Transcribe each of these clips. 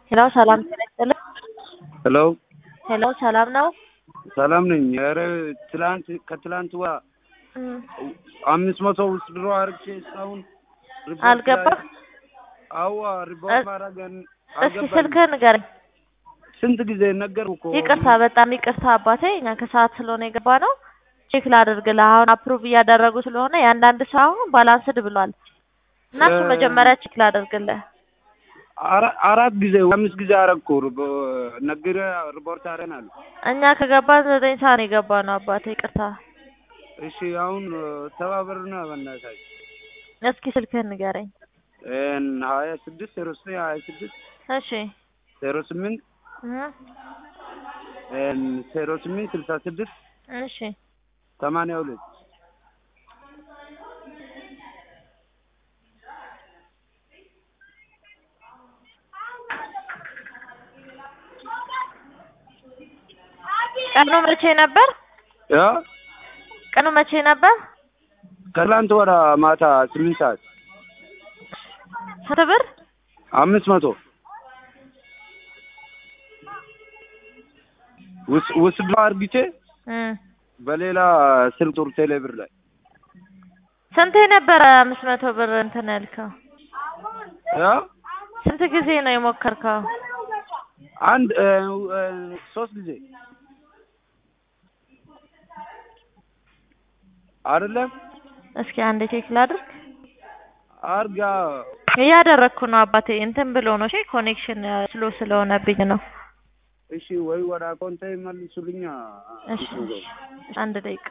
ሄሎ ሰላም ጤና ይስጥልኝ። ሄሎ ሄሎ ሰላም ነው? ሰላም ነኝ። ኧረ ትላንት ከትላንት ወዲያ እም፣ አምስት መቶ ውስጥ ድሮ አርግቼ እስካሁን ሪፖርት አልገባም? ላይ- አዋ ሪፖርት እስ- ማድረግ እስኪ ስልክህን ንገረኝ። ስንት ጊዜ ነገርኩ እኮ ይቅርታ፣ በጣም ይቅርታ አባቴ፣ እኛ ከሰዓት ስለሆነ የገባ ነው። ቼክ ላድርግልህ። አሁን አፕሩቭ እያደረጉ ስለሆነ የአንዳንድ ሰው አሁን ባላንስድ ብሏል እና እሱ እ- መጀመሪያ ቼክ ላድርግልህ። አራ- አራት ጊዜ አምስት ጊዜ አረግኩ ነግሬ ሪፖርት አረናል። እኛ ከገባን ዘጠኝ ሰዓት ነው የገባ ነው አባቴ፣ ይቅርታ። እሺ አሁን ተባበሩና በእናታችሁ እስኪ ስልክህን ንገረኝ። እን ሀያ ስድስት ዜሮ ዘጠኝ ሀያ ስድስት እሺ ዜሮ ስምንት እህ፣ እን ዜሮ ስምንት ስልሳ ስድስት እሺ ሰማንያ ሁለት ቀኑ መቼ ነበር? ያ ቀኑ መቼ ነበር? ከትላንት ወደ ማታ ስምንት ሰዓት ስንት ብር? አምስት መቶ ውስ- ውስድ አርግቼ እም፣ በሌላ ስልክ ጡር ቴሌ ብር ላይ ስንቴ ነበረ አምስት መቶ ብር እንትን ያልከው? ያ ስንት ጊዜ ነው የሞከርከው? አንድ እ፣ እ፣ ሶስት ጊዜ አይደለም እስኪ አንዴ ቼክ ላድርግ። አርጋ እያደረግኩ ነው አባቴ። እንትን ብሎ ነው እሺ፣ ኮኔክሽን ስሎ ስለሆነብኝ ነው። እሺ ወይ ወደ አካውንቴ መልሱልኛ እሺ አንድ ደቂቃ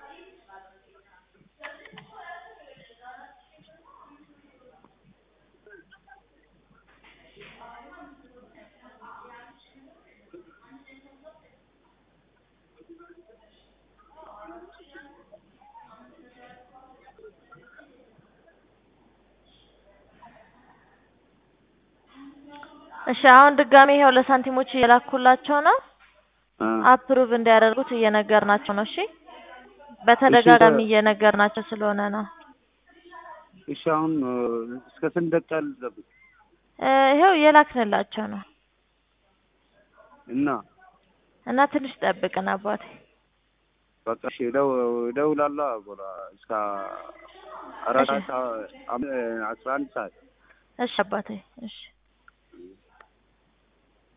እሺ አሁን ድጋሜ ይኸው ለሳንቲሞች እየላኩላቸው ነው። እ፣ አፕሩቭ እንዲያደርጉት እየነገርናቸው ነው። እሺ በተደጋጋሚ እሺ፣ እየነገርናቸው ስለሆነ ነው። እሺ አሁን እ፣ እስከ ስንት ደቂቃ ልጠብቅ እ፣ ይኸው እየላክንላቸው ነው እና እና ትንሽ ጠብቅን አባቴ። በቃ እሺ እደው- እደውላለሁ በኋላ እስከ አራት እሺ። ሰዓት አም- አስራ አንድ ሰዓት እሺ አባቴ እሺ